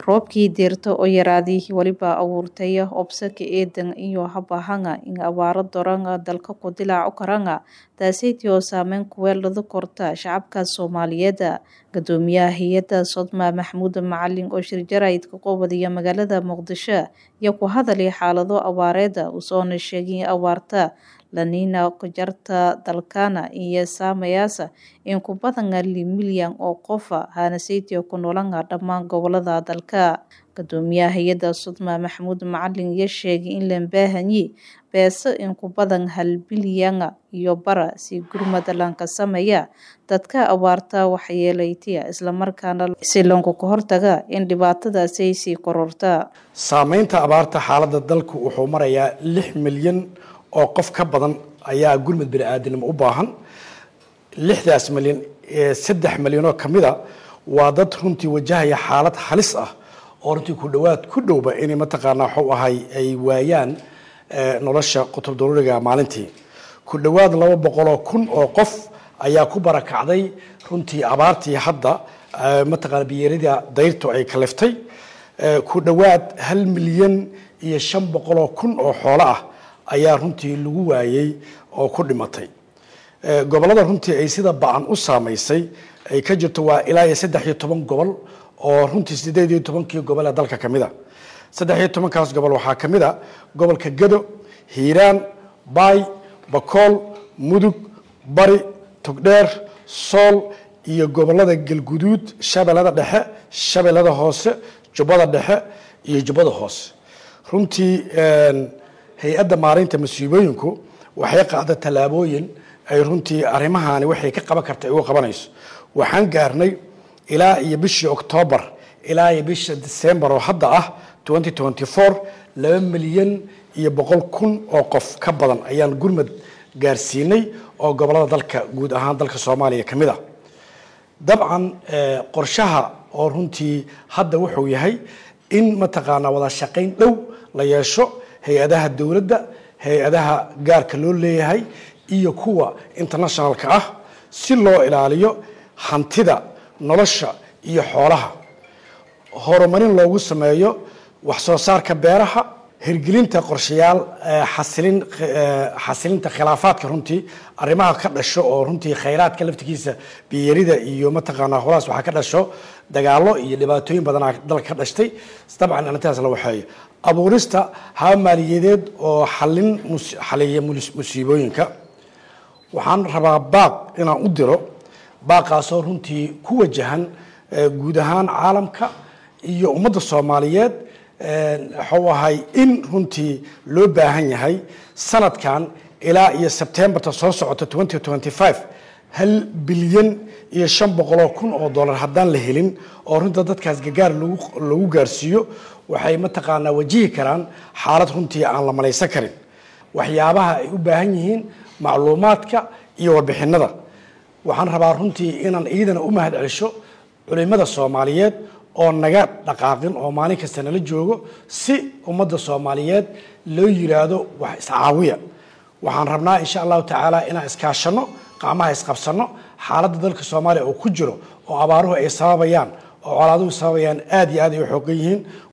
roobkii deerta oo yaraaday weliba abuurtay obsaka eedan iyo habahanga in abaaro doranga dalka ku dilaaco karanga taasaytii oo saameyn kuweelada korta shacabka soomaaliyeed gadoomiyaha hay-adda sodma maxamuud macalin oo shirjarayd ka qoobadiya magaalada muqdisho iyo ku hadalay xaalado abaareeda usoona sheegay abaarta laniina kujarta dalkana iyo saamayaasa in ku badanga li milyan oo qofa hanasaytiyo ku noolanga dhammaan gobolada dalka gadoomiyaha hay-adda sodma maxamuud macalin iyo sheegay in lan baahanyi beeso in ku badan hal bilyanga iyo bara si gurmada lanka sameeya dadka abaarta waxyeelaytiya islamarkaana si lanku ka hortaga in dhibaatadaasay sii kororta saameynta abaarta xaaladda dalku wuxuu marayaa lix milyan oo qof ka badan ayaa gurmud bini-aadanimo u baahan lixdaas milyan saddex milyanoo ka mida waa dad runtii wajahaya xaalad halis ah oo runtii ku dhowaad ku dhowba inay mataqaanaa waxuu ahay ay waayaan nolosha qutub daruuriga maalintii ku dhowaad laba boqoloo kun oo qof ayaa ku barakacday runtii abaartii hadda mataqaana biyeerida dayrtu ay kaliftay ku dhowaad hal milyan iyo shan boqoloo kun oo xoolo ah ayaa runtii lagu waayey oo ku dhimatay gobollada runtii ay sida ba-an u saamaysay ay ka jirto waa ilaa iyo saddex iyo toban gobol oo runtii sideed iyo tobankii gobol ee dalka ka mid a saddex iyo tobankaas gobol waxaa ka mid a gobolka gado hiiraan baay bakool mudug bari togdheer sool iyo gobolada galguduud shabeellada dhexe shabeellada hoose jubbada dhexe iyo jubbada hoose runtii hay-adda maareynta masiibooyinku waxay qaada tallaabooyin ay runtii arrimahaani waxay ka qaban karta ay uga qabanayso waxaan gaarnay ilaa iyo bishii octoobar ilaa iyo bisha december oo hadda ah laba milyan iyo boqol kun oo qof ka badan ayaan gurmad gaarsiinay oo gobolada dalka guud ahaan dalka soomaaliya ka mid a dabcan qorshaha oo runtii hadda wuxuu yahay in mataqaanaa wada shaqayn dhow la yeesho hay-adaha dowladda hay-adaha gaarka loo leeyahay iyo kuwa internationalka ah si loo ilaaliyo hantida nolosha iyo xoolaha horumarin loogu sameeyo wax soo saarka beeraha hirgelinta qorshayaal xasilin xasilinta khilaafaadka runtii arrimaha ka dhasho oo runtii khayraadka laftigiisa biyarida iyo mataqaanaa holaas waxaa ka dhasho dagaalo iyo dhibaatooyin badanaa dalka ka dhashtay dabcan arrintaas la waxeeyo abuurista haba maaliyadeed oo xalin xaliya musiibooyinka waxaan rabaa baaq inaan u diro baaqaasoo runtii ku wajahan guud ahaan caalamka iyo ummadda soomaaliyeed waxuu ahay in runtii loo baahan yahay sanadkan ilaa iyo sebtembarta soo socota hal bilyan iyo shan boqoloo kun oo dollar haddaan la helin oo runta dadkaas gagaar lagu gaarsiiyo waxay mataqaanaa wajihi karaan xaalad runtii aan la malaysan karin waxyaabaha ay u baahan yihiin macluumaadka iyo warbixinada waxaan rabaa runtii inaan iidana u mahad celsho culimada soomaaliyeed oo naga dhaqaaqin oo maalin kasta nala joogo si ummadda soomaaliyeed loo yiraahdo wax iscaawiya waxaan rabnaa insha allahu tacaala inaan iskaashano qacmaha isqabsano xaaladda dalka soomaaliya oo ku jiro oo abaaruhu ay sababayaan oo colaaduhu sababayaan aad iyo aad ay u xoogan yihiin